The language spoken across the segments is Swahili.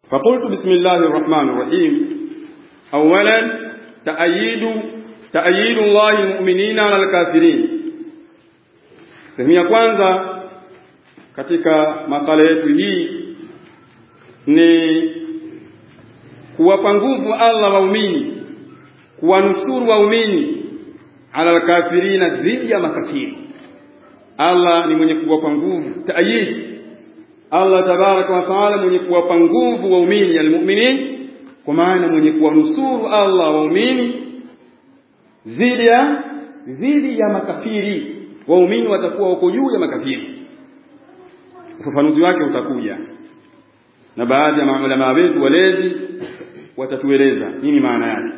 فقلت بسم الله الرحمن الرحيم أولا تأييد تأييد الله المؤمنين على الكافرين sehemu ya kwanza katika makala yetu hii ni kuwapa nguvu Allah waumini kuwanusuru waumini ala alkafirina dhidi ya makafiri Allah ni mwenye kuwapa nguvu taayid Allah tabaraka wa taala mwenye kuwapa nguvu waumini almu'minin kwa maana mwenye kuwanusuru Allah waumini dhidi ya dhidi ya makafiri waumini watakuwa wako juu ya makafiri ufafanuzi wake utakuja na baadhi ya maulama wetu walezi watatueleza nini maana yake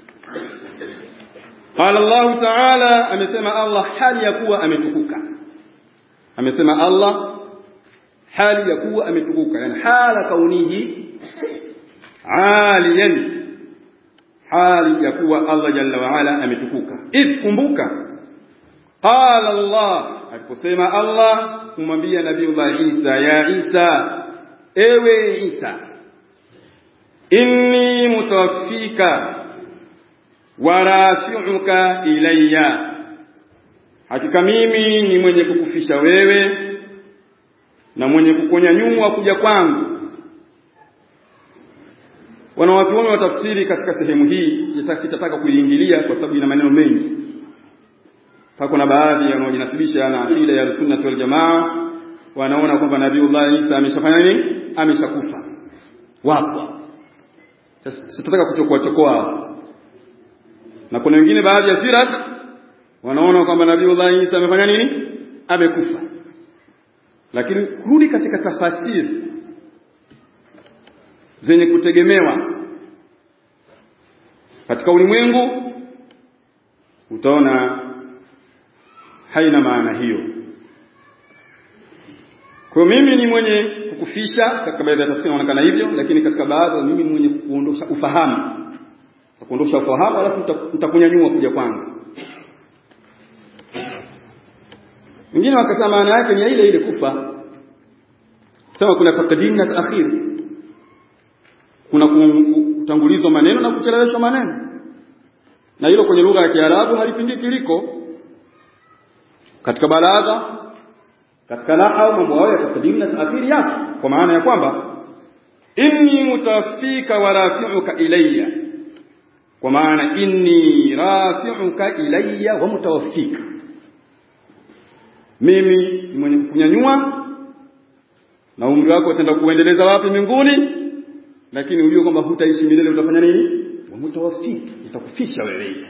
qala Allah ta'ala amesema Allah hali ya kuwa ametukuka amesema Allah hali ya kuwa ametukuka yani hala kaunihi aliyan hali ya kuwa Allah jalla wa ala ametukuka idh kumbuka qala Allah aliposema Allah kumwambia nabiiullah Isa ya Isa ewe Isa inni mutawaffika wa rafi'uka ilayya hakika mimi ni mwenye kukufisha wewe na mwenye kukonyanyua kuja kwangu wanawachuoni wa tafsiri katika sehemu hii sitataka kuiingilia kwa sababu ina maneno mengi pako na baadhi wanaojinasibisha na akida ya sunna wal jamaa wanaona kwamba nabiiullah Isa ameshafanya nini ameshakufa wapo sitataka kuchokoa chokoa na kuna wengine baadhi ya sirat wanaona kwamba nabiiullah Isa amefanya nini amekufa lakini kurudi katika tafasiri zenye kutegemewa katika ulimwengu utaona haina maana hiyo kwa mimi ni mwenye kukufisha katika baadhi ya tafsiri inaonekana hivyo lakini katika baadhi mimi ni mwenye kuondosha ufahamu kuondosha ufahamu alafu nitakunyanyua kuja kwangu wengine wakasema maana yake ni ile ile kufa sema kuna taqdim na taakhir kuna kutangulizwa maneno na kucheleweshwa maneno na hilo kwenye lugha ya Kiarabu halipingiki liko katika balagha katika nahwu mambo hayo ya taqdim na taakhir yako kwa maana ya kwamba inni mutawaffika wa rafi'uka ilayya kwa maana inni rafi'uka ilayya wa mutawaffika mimi ni mwenye kukunyanyua na umri wako utaenda kuendeleza wapi mbinguni lakini ujue kwamba hutaishi milele utafanya nini wamutawafiki itakufisha wewe Isa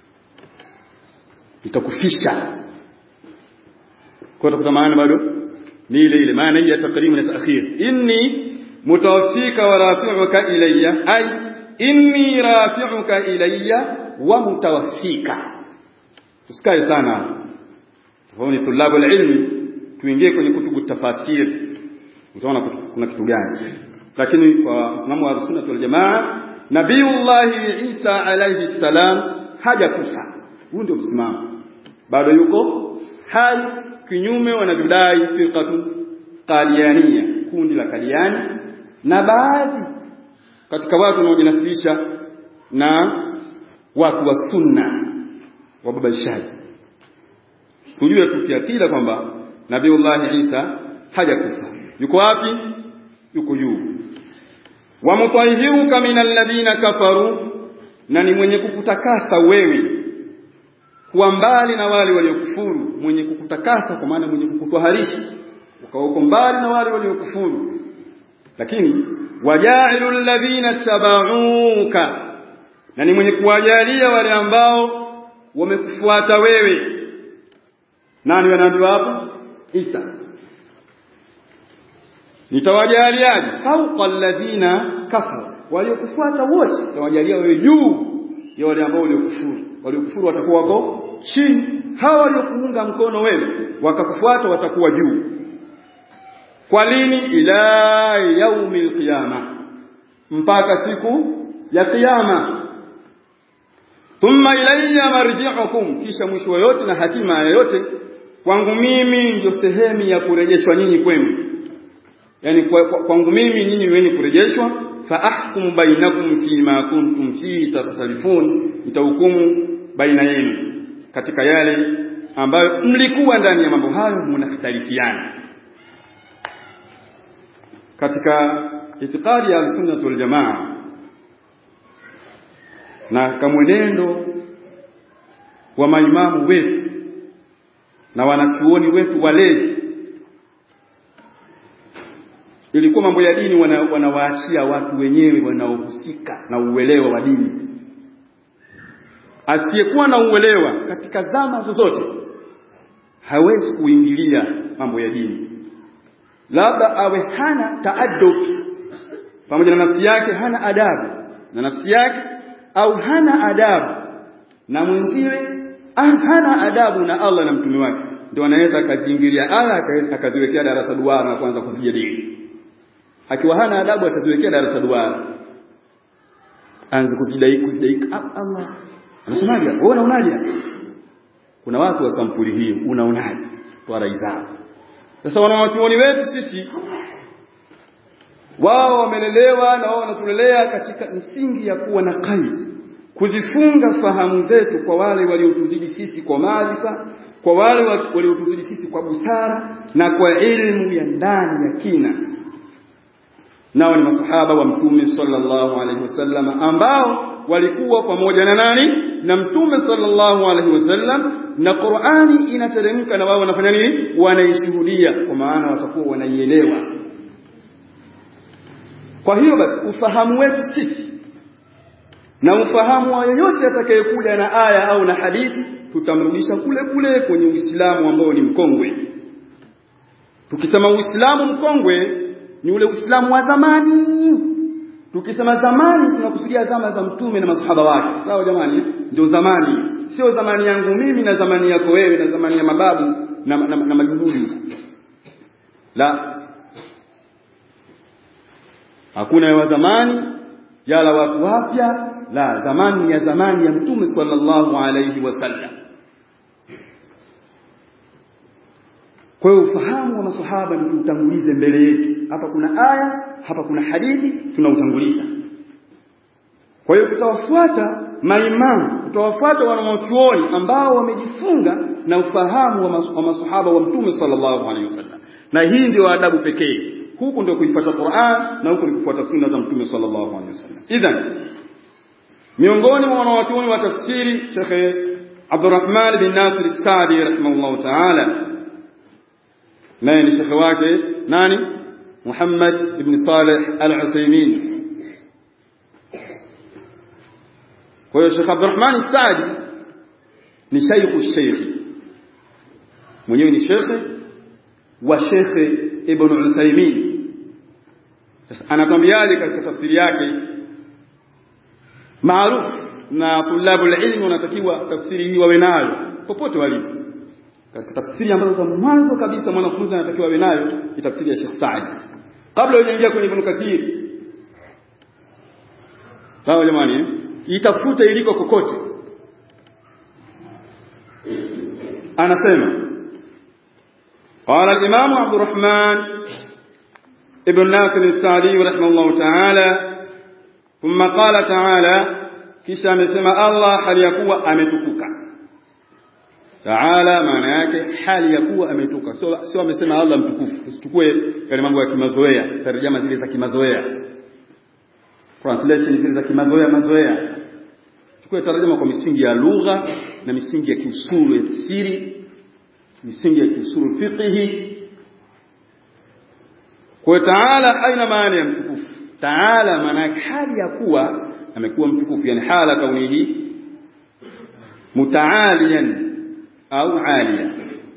itakufisha kwa utakuta maana bado ni ile ile maana hii ya takrimu na taakhir inni mutawaffika wa rafi'uka ilayya ay inni rafi'uka ilayya wa mutawaffika tusikae sana hao ni tulabu ilmi tuingie kwenye kutubu tafasir utaona kuna kitu gani lakini kwa Uislamu wa Sunna wal Jamaa Nabiullah Isa alayhi salam hajakufa huu ndio msimamo bado yuko hai kinyume wanavyodai firqatu qadiania kundi la kadiani na baadhi katika watu wanaojinasibisha na watu wa sunna wababaishaji tujue tu kiakida kwamba Nabiullah Isa hajakufa yuko wapi yuko juu wa mutahiruka minal ladina kafaru na ni mwenye kukutakasa wewe kuwa mbali na wale waliokufuru mwenye kukutakasa kwa maana mwenye kukutwaharisha ukawa uko mbali na wale waliokufuru lakini wajailu alladhina tabauka na ni mwenye kuwajalia wale ambao wamekufuata wewe nani wanaambiwa hapa Isa nitawajaliaje fauqa alladhina kafaru waliokufuata wote nitawajalia wewe juu ya wale ambao waliokufuru waliokufuru watakuwa wako chini hawa waliokuunga mkono wewe wakakufuata watakuwa juu kwa lini ila yaumil qiyama mpaka siku ya kiyama thumma ilayya marji'ukum kisha mwisho yote na hatima yote kwangu mimi ndio sehemu ya kurejeshwa nyinyi kwenu yani kwangu mimi nyinyi wenye kurejeshwa fa ahkum bainakum fima kuntum fihi takhtalifun nitahukumu baina yenu katika yale ambayo mlikuwa ndani ya mambo hayo mnakhtalifiana katika itikadi ya sunnah wal jamaa na kamwenendo wa maimamu wetu na wanachuoni wetu walezi ilikuwa mambo ya dini wanawaachia wana watu wenyewe wanaohusika na uelewa wa dini asiyekuwa na uelewa katika zama zozote hawezi kuingilia mambo ya dini labda awe hana taaddub pamoja na nafsi yake hana adabu na nafsi yake au hana adabu na mwenziwe hana adabu na Allah na mtume wake ndio anaweza akaziingilia aya akaziwekea darasa duara na kuanza kuzijadili akiwa hana adabu ataziwekea darasa duara anze kuzidai kuzidai Allah anasemaje wewe unaonaje kuna watu wa sampuli hii unaonaje kwa rai zao sasa wanawachuoni wetu sisi wao wamelelewa na wao wanatulelea katika msingi ya kuwa na kaidi kuzifunga fahamu zetu kwa wale waliotuzidi sisi kwa maarifa kwa wale waliotuzidi sisi kwa busara na kwa ilmu ya ndani ya kina nao ni masahaba wa mtume sallallahu alaihi wasallam ambao walikuwa pamoja na nani na mtume sallallahu alaihi wasallam na Qur'ani inateremka na wao wanafanya nini wanaishuhudia kwa maana watakuwa wanaielewa kwa hiyo basi ufahamu wetu sisi na ufahamu wa yoyote atakayekuja na aya au na hadithi tutamrudisha kule kule kwenye Uislamu ambao ni mkongwe tukisema Uislamu mkongwe ni ule Uislamu wa zamani tukisema zamani tunakusudia zama za mtume na masahaba wake sawa jamani ndio zamani sio zamani yangu mimi na zamani yako wewe na zamani ya mababu na, na, na majuhudi la hakuna ya zamani yala watu wapya la zamani ya zamani ya mtume sallallahu alayhi wasallam kwa hiyo ufahamu wa masahaba ni utangulize mbele yetu hapa kuna aya hapa kuna hadithi tunautanguliza kwa hiyo tutawafuata maimamu tutawafuata wanawachuoni ambao wamejifunga na ufahamu wa, mas wa masahaba wa mtume sallallahu alaihi wasallam na hii ndio adabu pekee huku ndio kuifuata Qur'an na huku ni kufuata sunna za mtume sallallahu alaihi wasallam idhan miongoni mwa wanawachuoni wa tafsiri Sheikh Abdurrahman bin Nasir as-Sadi rahimahullah ta'ala naye ni shekhe wake nani Muhammad ibn Saleh al-Uthaymeen kwa hiyo Sheikh Abdurrahman Saadi ni shaykhu sheikh mwenyewe ni shekhe wa Sheikh Ibn Uthaymeen sasa anatwambiaje katika tafsiri yake maarufu na tulabu ilmu wanatakiwa tafsiri hii wawe nayo popote walipo katika tafsiri ambazo za mwanzo kabisa mwanafunzi anatakiwa awe nayo ni tafsiri ya Sheikh Saad kabla hujaingia kwenye Ibn Kathir sawa jamani eh? itafute iliko kokote anasema قال الإمام عبد الرحمن ابن ناصر السعدي رحمه الله تعالى ثم قال تعالى kisha amesema Allah hali ya kuwa ametukuka Taala maana yake hali ya kuwa ametuka sio sio amesema Allah mtukufu usichukue yale mambo ya kimazoea tarjama zile za kimazoea translation zile za kimazoea mazoea chukue tarjama kwa misingi ya lugha na misingi ya kiusulu ya tafsiri misingi ya kiusulu fiqhi kwa taala haina maana ya mtukufu taala maana yake hali ya kuwa amekuwa mtukufu yani hala kaunihi mutaaliyan au aliya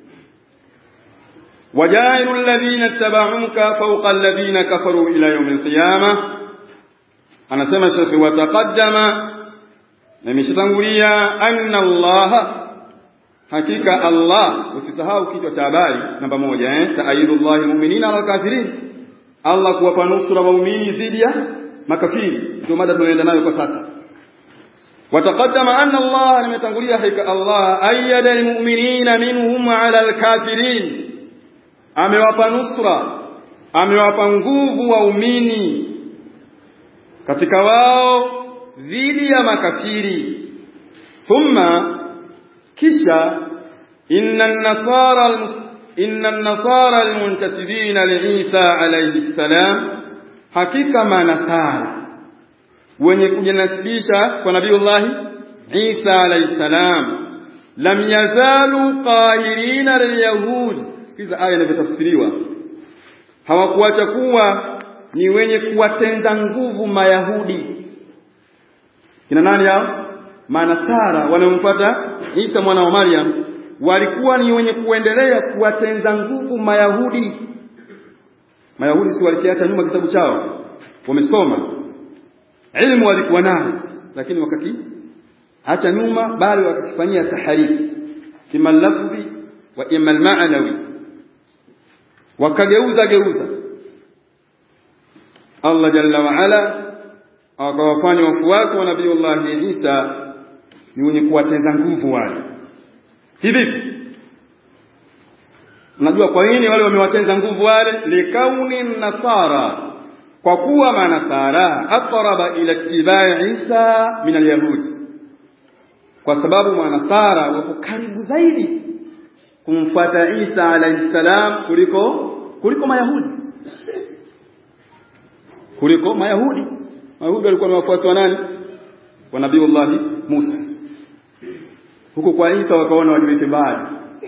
وجاعل الذين اتبعوك فوق الذين كفروا إلى يوم القيامة أنا سمع شيخ وتقدم nimeshatangulia anna Allah hakika Allah usisahau kichwa cha habari namba moja eh ta'yidullahi mu'minina ala kafirin Allah kuwapa nusura waumini dhidi ya makafiri ndio mada tunaenda nayo kwa sasa wataqaddama anna Allah nimetangulia hakika Allah ayyada almu'minina minhum ala alkafirin amewapa nusra amewapa nguvu waumini katika wao dhidi ya makafiri thumma kisha inna an-nasara inna an-nasara al-muntasibina li Isa alayhi salam hakika manasara wenye kujinasibisha kwa nabiiullah Isa alayhi salam lam yazalu qahirina lilyahud sikiza aya inavyotafsiriwa hawakuacha kuwa ni wenye kuwatenda nguvu mayahudi kina nani hao manasara wanaomfuata Isa mwana wa Maryam walikuwa ni wenye kuendelea kuwatenda nguvu mayahudi mayahudi si walikiacha nyuma kitabu chao wamesoma ilmu walikuwa nayo lakini wakati acha nyuma bali wakakifanyia taharif kima lafzi wa ima almaanawi wakageuza geuza Allah jalla wa ala akawafanya wafuasi wa nabiiullah Isa ni wenye kuwateza nguvu wale hivi Unajua kwa nini wale wamewateza nguvu wale likauni nasara kwa kuwa manasara aqraba ila ittibai Isa min alyahud kwa sababu manasara wako karibu zaidi kumfuata Isa alayhi salam kuliko kuliko mayahudi kuliko mayahudi mayahudi walikuwa ni wafuasi wa nani wa nabiiullah Musa huko kwa Isa wakaona wajiweke mbali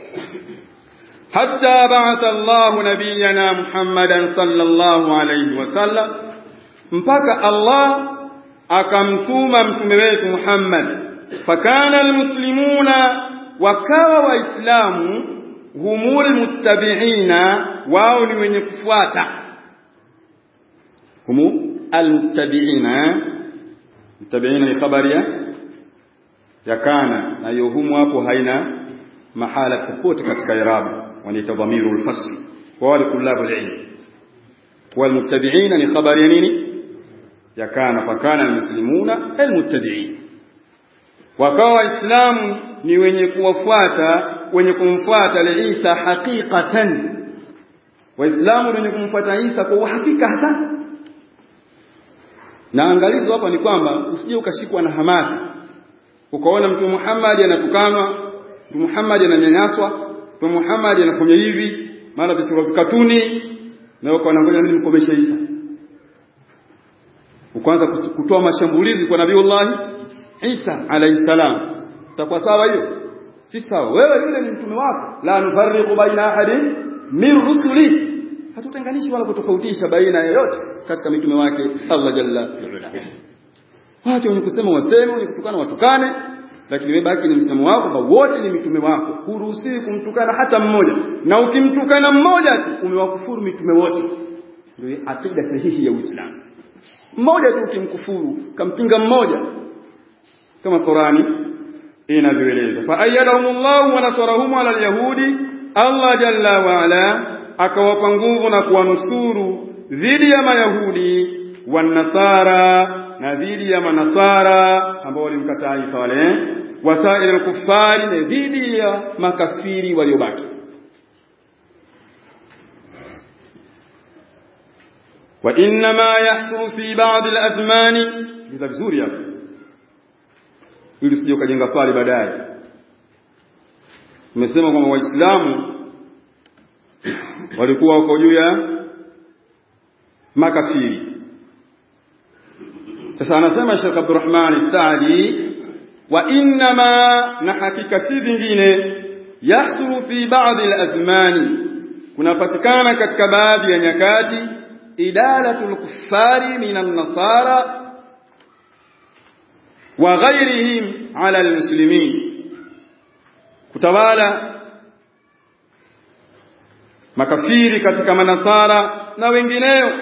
حتى بعث الله نبينا محمدا صلى الله عليه وسلم mpaka Allah akamtuma mtume wetu Muhammad fakana almuslimuna wakawa waislamu humul muttabi'ina wao ni wenye kufuata humu almuttabi'ina muttabi'ina ni khabari ya kana na hiyo humu hapo haina mahala popote katika irabu wanaita dhamiru al-fasl kwa wale kulabu al-ilm والمتبعين ni khabari ya nini ya kana fakana almuslimuna almuttabi'in wakawa waislamu ni wenye kuwafuata wenye kumfuata Isa haqiqatan waislamu wenye kumfuata Isa kwa uhakika hasa na angalizo hapa ni kwamba usije ukashikwa na hamasa ukaona mtume Muhammad anatukanwa mtume Muhammad ananyanyaswa mtume Muhammad anafanya hivi maana vitu katuni na ukaona ngoja nini mkomeshe Isa ukaanza kutoa mashambulizi kwa Nabiiullah Isa alayhi salam itakuwa sawa hiyo si sawa wewe yule ni mtume wako la nufarriqu baina ahadin min rusuli hatutenganishi wala kutofautisha baina yoyote katika mitume wake Allah jalla wa Wacha wenye kusema waseme, wenye kutukana watukane, lakini wewe baki ni msemo wako kwamba wote ni mitume wako. Huruhusiwi kumtukana hata mmoja, na ukimtukana mmoja tu umewakufuru mitume wote. Ndio akida sahihi ya Uislamu. Mmoja tu ukimkufuru, kampinga mmoja, kama Qurani inavyoeleza, fa ayyadahumullahu wa nasarahum ala alyahudi, Allah jalla wa ala akawapa nguvu na kuwanusuru dhidi ya Mayahudi wanasara na dhidi ya manasara ambao walimkataa Isa wale wasaili al-kuffari na dhidi ya makafiri waliobaki wa inma yahsulu fi ba'd al-azmani bila vizuri hapo ili usije ukajenga swali baadaye umesema kwamba waislamu walikuwa wako juu ya makafiri sasa anasema Sheikh Abdurrahman Saadi wa inma na hakika si vingine yahsulu fi ba'd al-azmani kunapatikana katika baadhi ya nyakati idalatul kuffari minan nasara wa ghairihim ala almuslimin kutawala makafiri katika manasara na wengineo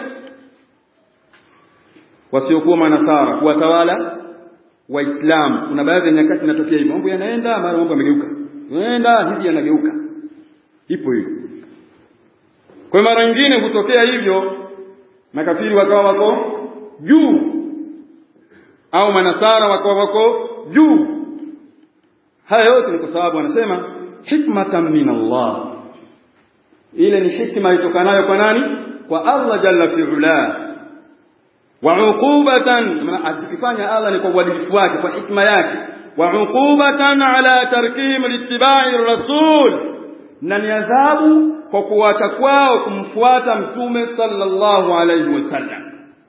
wasiokuwa manasara kuwatawala waislamu kuna baadhi ya nyakati inatokea hivyo mambo yanaenda mara mambo yamegeuka yanaenda hivi yanageuka ipo hiyo kwa mara nyingine hutokea hivyo makafiri wakawa wako juu au manasara wakawa wako juu haya yote ni kwa sababu anasema hikmatan min Allah ile ni hikma itokanayo kwa nani kwa Allah jalla fi'ala wa uqubatan akifanya Allah ni kwa uadilifu wake kwa hikma yake wa uqubatan ala tarkihim littiba'i rasul na ni adhabu kwa kuacha kwao kumfuata mtume sallallahu alayhi wasallam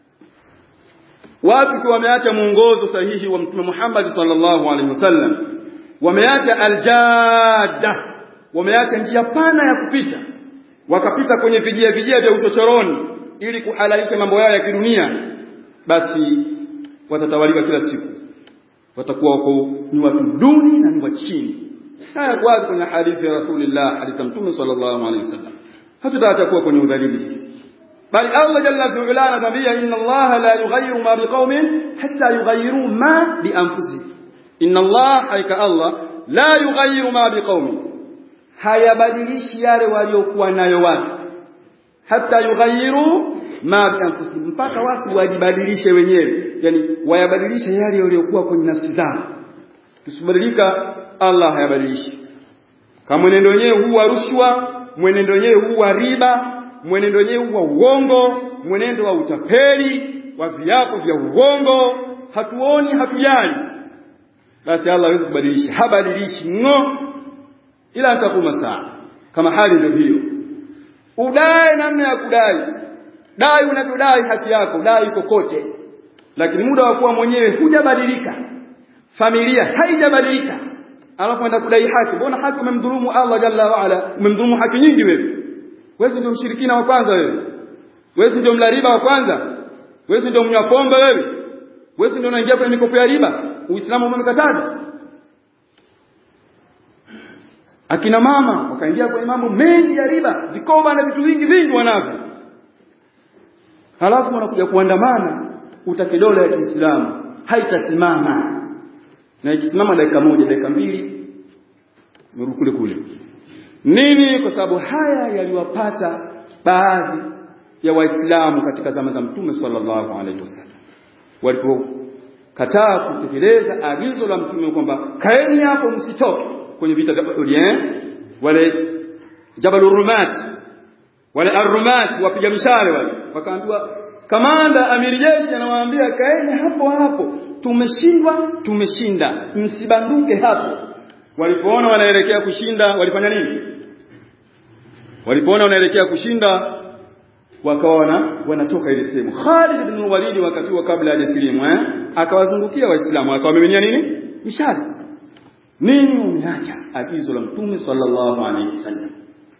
watu kwa wameacha mwongozo sahihi wa mtume Muhammad sallallahu alaihi wasallam wameacha aljada wameacha njia pana ya kupita wakapita kwenye vijia vijia vya uchochoroni ili kuhalalisha mambo yao ya kidunia basi watatawalika kila siku watakuwa wako ni watu duni na ni wa chini haya kwa kwenye hadithi ya Rasulullah hadithi mtume sallallahu alaihi wasallam hatutaacha kuwa kwenye udhalili sisi bali Allah jalla fi ula anatuambia inna Allah la yughayyiru ma biqaumin hatta yughayyiru ma bi anfusihim inna Allah haika Allah la yughayyiru ma biqaumin hayabadilishi yale waliokuwa nayo watu hata yughayyiru ma bi anfusihim mpaka watu wajibadilishe wenyewe yani wayabadilishe yale waliokuwa kwenye nafsi zao tusibadilika Allah hayabadilishi kama mwenendo wenyewe huwa rushwa mwenendo wenyewe huwa riba mwenendo wenyewe huwa uongo mwenendo wa utapeli wa viapo vya uongo hatuoni hatujali basi Allah hawezi kubadilisha habadilishi ngo ila atakuma saa kama hali ndio hiyo udai namna ya kudai dai unavyodai haki yako dai kokote lakini muda wa kuwa mwenyewe hujabadilika familia haijabadilika alafu enda kudai haki mbona haki umemdhulumu Allah jalla wa ala umemdhulumu haki nyingi wewe wewe ndio mshirikina wa kwanza wewe wewe ndio mlariba wa kwanza wewe ndio mnywa pombe wewe wewe ndio unaingia kwenye mikopo ya riba uislamu umemkataza akina mama wakaingia kwenye mambo mengi ya riba vikoba na vitu vingi vingi wanavyo halafu wanakuja kuandamana utake dola ya Kiislamu haitasimama na ikisimama dakika moja dakika mbili mrudi kule kule nini kwa sababu haya yaliwapata baadhi ya waislamu katika zama za mtume sallallahu alaihi wasallam walipokataa kutekeleza agizo la mtume kwamba kaeni hapo msitoke kwenye vita vya Uhud wale Jabal Rumat wale Ar-Rumat wapiga mishale wale wakaambiwa kamanda amiri jeshi anawaambia kaeni hapo hapo tumeshindwa tumeshinda msibanduke hapo walipoona wanaelekea kushinda walifanya nini walipoona wanaelekea kushinda wakaona wanatoka ile sehemu Khalid ibn Walid wakati wa kabla hajasilimu eh akawazungukia waislamu akawamiminia nini mishale nini umeacha agizo la mtume sallallahu alaihi wasallam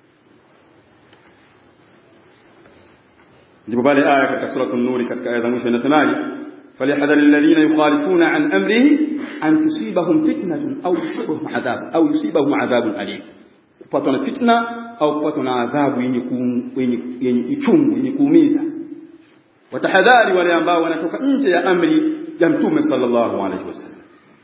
ndipo pale aya katika sura an-nur katika aya za mwisho inasemaje falyahdhar alladhina yukhalifuna an amrihi an tusibahum fitnatun aw yusibahum adhab aw yusibahum adhabun alim kupatwa na fitna au kupatwa na adhabu yenye yenye yenye uchungu yenye kuumiza watahadhari wale ambao wanatoka nje ya amri ya mtume sallallahu alaihi wasallam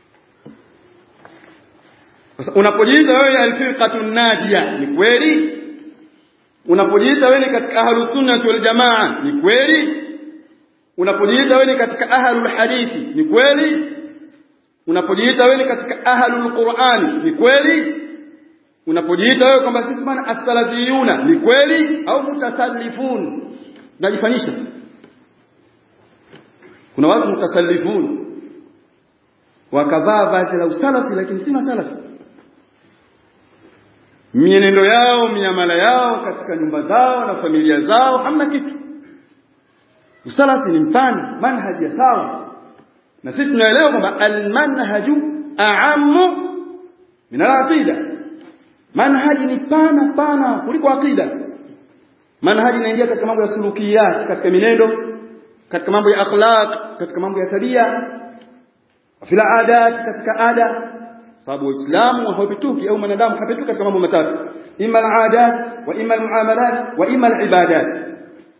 sasa unapojiita wewe alfirqatu najia ni kweli unapojiita wewe ni katika ahlus sunnah wal jamaa ni kweli unapojiita wewe ni katika ahlul hadithi ni kweli unapojiita wewe ni katika ahlul qur'ani ni kweli unapojiita wewe kwamba sisi bwana as-salafiyuna ni kweli au mutasallifun najifanisha kuna watu mutasallifun wakavaa vazi la usalafi lakini si masalafi mienendo yao miamala yao katika nyumba zao na familia zao hamna kitu usalafi ni mpana manhaji ya sawa na sisi tunaelewa kwamba almanhaju a'ammu min al-aqida manhaji ni pana pana kuliko aqida manhaji inaingia katika mambo ya sulukiyat katika minendo katika mambo ya akhlaq katika mambo ya tabia fil adat katika ada sababu uislamu haupituki au mwanadamu hapituki katika mambo matatu imma al-adat wa imma al-muamalat wa imma al-ibadat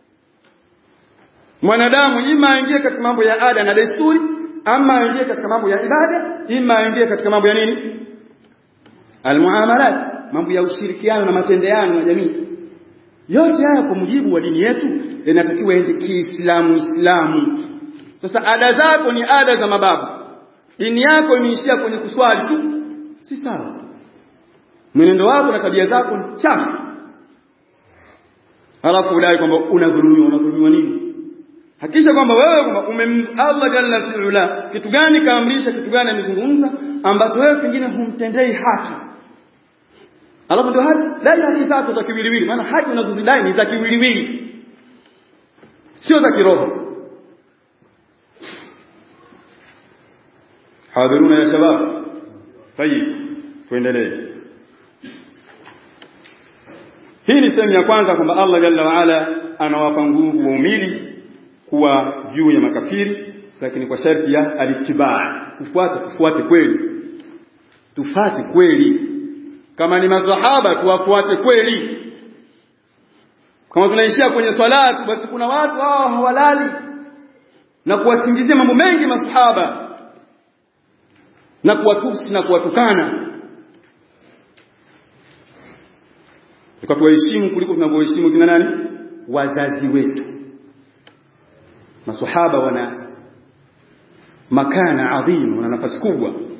mwanadamu ima aingie katika mambo ya ada na desturi ama aingie katika mambo ya ibada ima aingie katika mambo ya nini almuamalat mambo ya ushirikiano na matendeano na jamii yote haya kwa mujibu wa dini yetu yanatakiwa ende kiislamu islamu sasa ada zako ni ada za mababu dini yako imeishia kwenye kuswali tu si sawa mwenendo wako na tabia zako ni chafu halafu udai kwamba unadhulumiwa unadhulumiwa nini hakisha kwamba wewe kwamba umem Allah jalla fi'ala kitu gani kaamrisha kitu gani amezungumza ambacho wewe pengine humtendei haki alafu ndio haki dai haki zako za kiwiliwili maana haki unazozidai ni za kiwiliwili sio za kiroho حاضرون يا شباب طيب tuendelee hii ni sehemu ya kwanza kwamba Allah jalla waala anawapa nguvu waumini kuwa juu ya makafiri lakini kwa sharti ya alitibaa kufuata tufuate kweli tufate kweli kama ni maswahaba tuwafuate kweli kama tunaishia kwenye swala basi kuna watu hao hawalali na kuwasingizia mambo mengi masahaba na kuwatusi na kuwatukana tukatuwaheshimu kuliko tunavyoheshimu kina nani wazazi wetu masahaba wana makana adhim wana nafasi kubwa